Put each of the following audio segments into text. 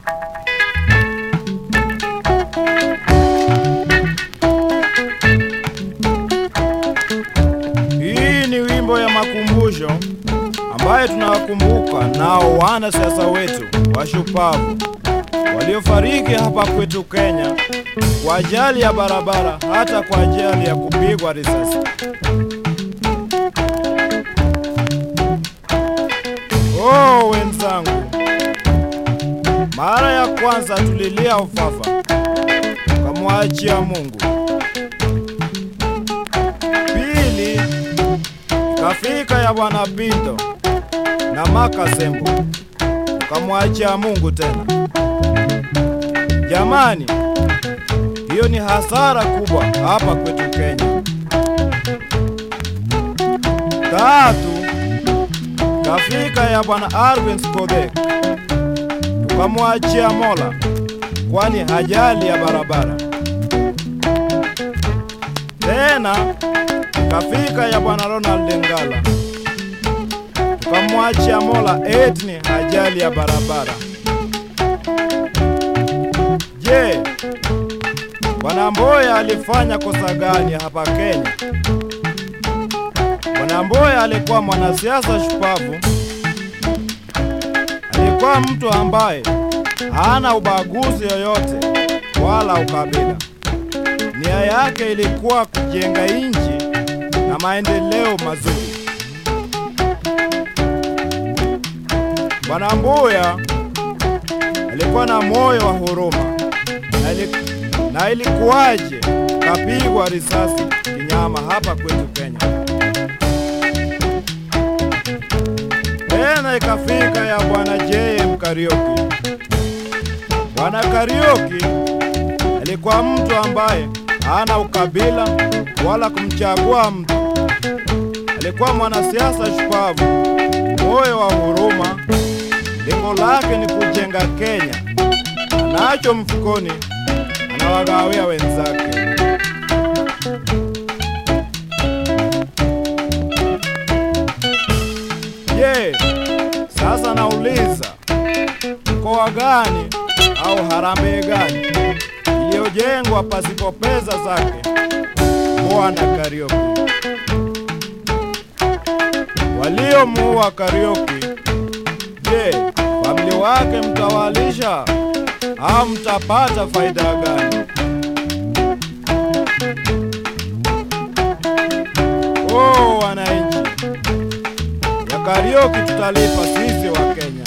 Hii ni wimbo ya makumbusho ambaye tunawakumbuka nao wana siasa wetu washupavu waliofariki hapa kwetu Kenya kwa ajali ya barabara, hata kwa ajali ya kupigwa risasi. Oh, wenzangu, mara ya kwanza tulilia ufafa, tukamwachia Mungu. Pili kafika ya Bwana Pinto na Makasembo, tukamwachia Mungu tena. Jamani, hiyo ni hasara kubwa hapa kwetu Kenya. Tatu kafika ya Bwana Arvin Skodek, tukamwachia Mola, kwani hajali ya barabara. Tena kafika ya Bwana Ronald Ngala, tukamwachia Mola, eti ni hajali ya barabara. Je, Bwana Mboya alifanya kosa gani hapa Kenya? Bwana Mboya alikuwa mwanasiasa shupavu, alikuwa mtu ambaye hana ubaguzi yoyote wala ukabila. Nia yake ilikuwa kujenga nchi na maendeleo mazuri. Bwana Mboya alikuwa na moyo wa huruma na, ili, na ilikuwaje kapigwa risasi kinyama hapa kwetu Kenya? Tena ikafika ya bwana JM Kariuki. Bwana Kariuki alikuwa mtu ambaye hana ukabila wala kumchagua mtu. Alikuwa mwanasiasa shupavu, moyo wa huruma. Lengo lake ni kujenga Kenya, anacho mfukoni, anawagawia wenzake. Je, sasa nauliza, mkoa gani au harambee gani iliyojengwa pasipo pesa zake Bwana Kariuki? Waliomuua Kariuki, je, familia wake mtawalisha au mtapata faida gani? Oh, wananchi ya Kariuki tutalipa sisi wa Kenya.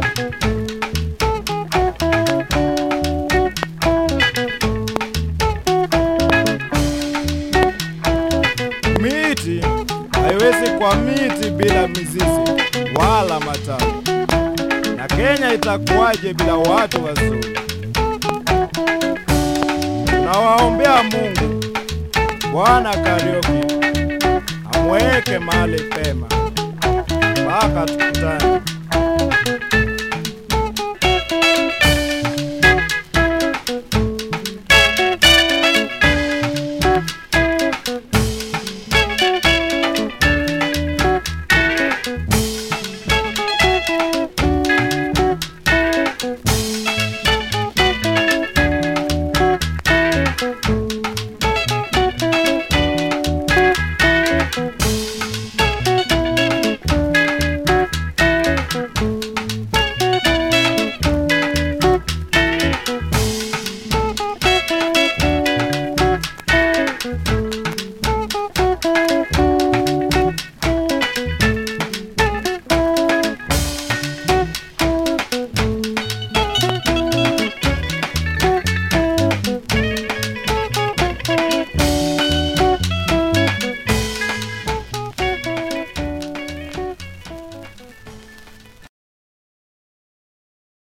Miti haiwezi kwa miti bila mizizi wala matawi, na Kenya itakuwaje bila watu wazuri? Nawaombea Mungu Bwana Kariuki amweke mahali pema mpaka tukutane.